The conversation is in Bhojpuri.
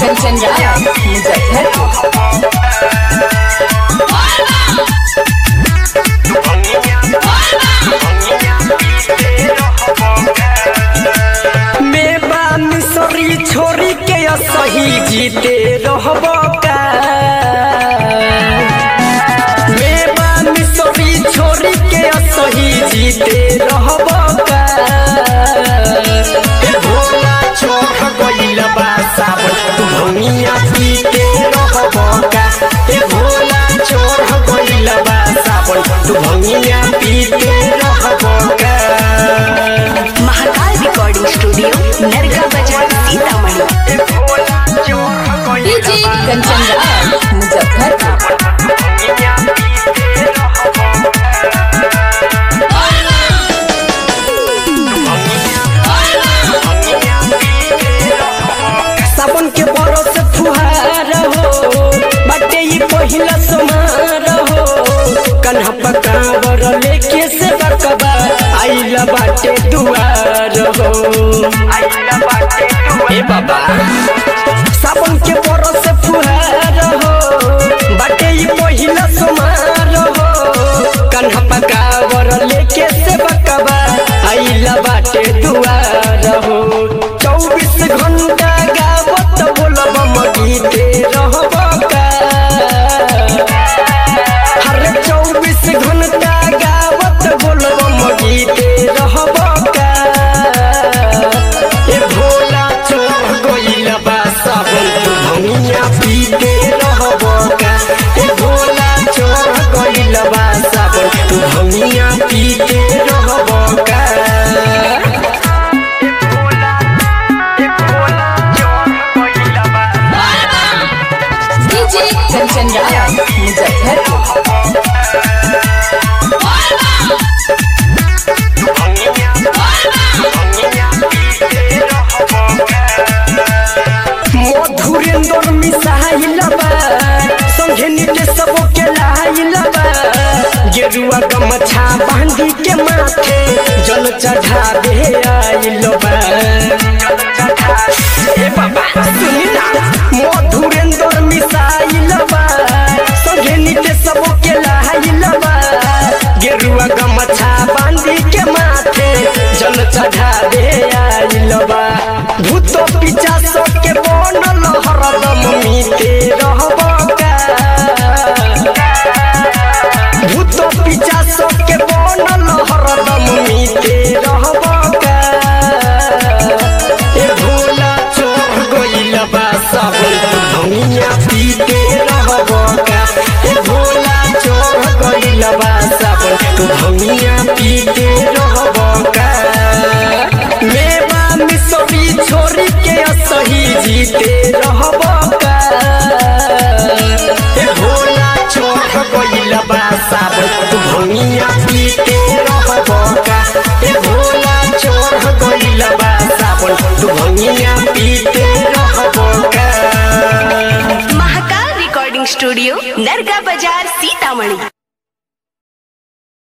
कंचन राज मुजफ्फरपुर मेवा मिसरी छोरी के सही जीते रहब का मेवा मिसरी छोरी के सही जीते रहब का ए भोला चोख गइल बा सावन तू भंगिया पीते रहब का ए भोला चोख गइल बा सावन तू भंगिया पीते रहब का महाकाल रिकॉर्डिंग स्टूडियो नरगा बाजार सीतामढ़ी डीजे कंचन राज मुजफ्फरपुर सावन के बरस फुहार हो बाटे ई पहिला समार हो कन्हा पकावर लेके से बकबा आइल बाटे दुआर हो ए बाबा सावन के बरस फुहार हो बाटे ई पहिला समार हो कन्हा पकावर लेके से बकबा आइल बाटे दुआर हो चौबीस घंटा गावत बोलब मगीते रहब का हर चौबीस घंटा गावत बोलब मगीते रहब का ए भोला चोर गइल बा सावन तू भंगिया पीते रहब का ए भोला चोर गइल बा सावन तू भंगिया पीते रहब का डीजे कंचन राज मुजफ्फरपुर मधुरेंद्र मिसाइल बा संगे नीचे सब के लाइल बा गेरुआ गमछा बांधी के माथे जल चढ़ावे आइल बा ए बाबा सुनी ना मधुरेंद्र मिसाइल बा संगे नीचे सब के लाइल बा गेरुआ गमछा बांधी के माथे जल चढ़ावे आइल बा भूत पिचा के बनल हरदम मीते रहब का भूत पिचा के बनल हरदम मीते रहब का ए भोला चोर गइल बा सावन तू भंगिया पीते रहब का ए भोला चोर गइल बा सावन तू भंगिया पीते रहब का मेवा मिसरी छोरी के सही जीते रहब का ए भोला चोर गइल बा सावन तू भंगिया पीते रहब का ए भोला चोर गइल बा सावन तू भंगिया पीते रहब का महाकाल रिकॉर्डिंग स्टूडियो नरगा बाजार सीतामढ़ी